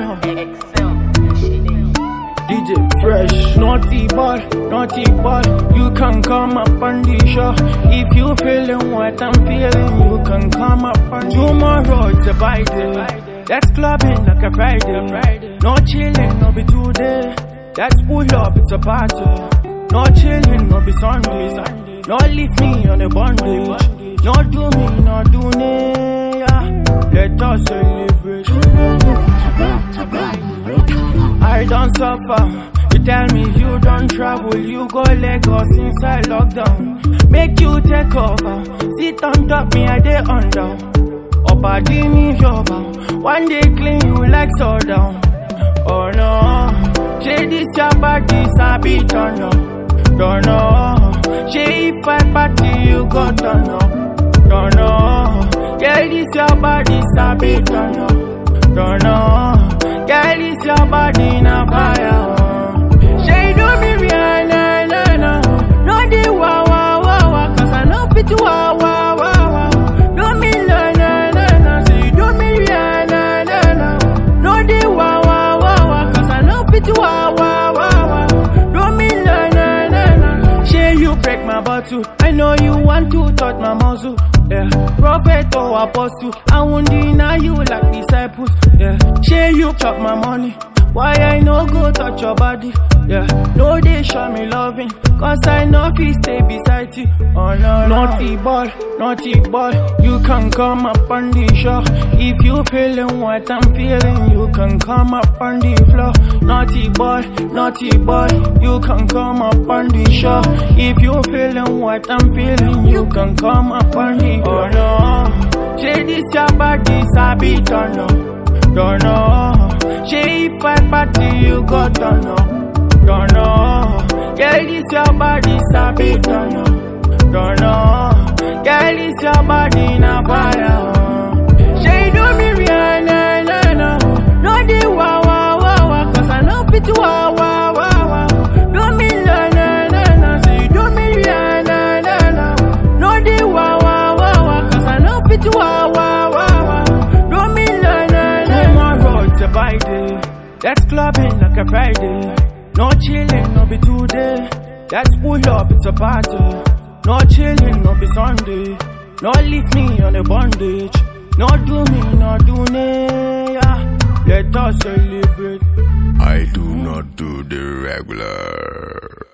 Excel. DJ Fresh, naughty boy, naughty boy. You can come up on the show. If you feeling what I'm feeling, you can come up on tomorrow. It's a by day. That's clubbing like a Friday. No chilling, no be today. That's pull up, it's a party. No chilling, no be Sunday. No leave me on a bondage. No do me, no do me. Yeah. Let us celebrate. I don't suffer. You tell me you don't travel, you go Lagos inside lockdown. Make you take over. Sit on top, me I dey under. Opa me yoba. One day clean you like soda. Oh no, say this your body sabi turn up. Don't know, say if I party you go turn up. Don't know, yeah this your body sabi turn up. Don't know, yeah this your body na fire. oh. Say do me Rihanna, na na, no di wa wa wa wa, cause I know fit wa wa wa wa. Do me na na na na, say do me Rihanna, na na, no di wa wa wa wa, cause I know fit wa wa wa wa. Do me na na na na. Say you break my bottle, I know you want to touch my muscle. Yeah, prophet or apostle, I won't deny you like disciples. Yeah, say you chop my money. Why I no go touch your body? Yeah, no they show me loving, cause I know fi stay beside you. Oh no, naughty boy, naughty boy, you can come up on the show. If you feeling what I'm feeling, you can come up on the floor. Naughty boy, naughty boy, you can come up on the show. If you feeling what I'm feeling, you can come up on the floor. Oh no, say this your body, sabi turn up. Don't know. Say if I party, you go turn up. Don't know. Girl, this your body, sabi turn up. Don't know. Girl, this your body, na fire. oh. Say do me Rihanna, na na. No di wa wa wa wa, cause I know fit wa wa wa wa. Do me na na na na, say do me Rihanna, na na. No di wa wa wa wa, cause I know fit wa wa wa wa. Do me na na na. Tomorrow it's a by day. That's clubbing like a Friday. No chilling, no be today. That's pull up, it's a party. No chilling, no be Sunday. No leave me on a bondage. No do me, no do me. Yeah. Let us celebrate. I do not do the regular.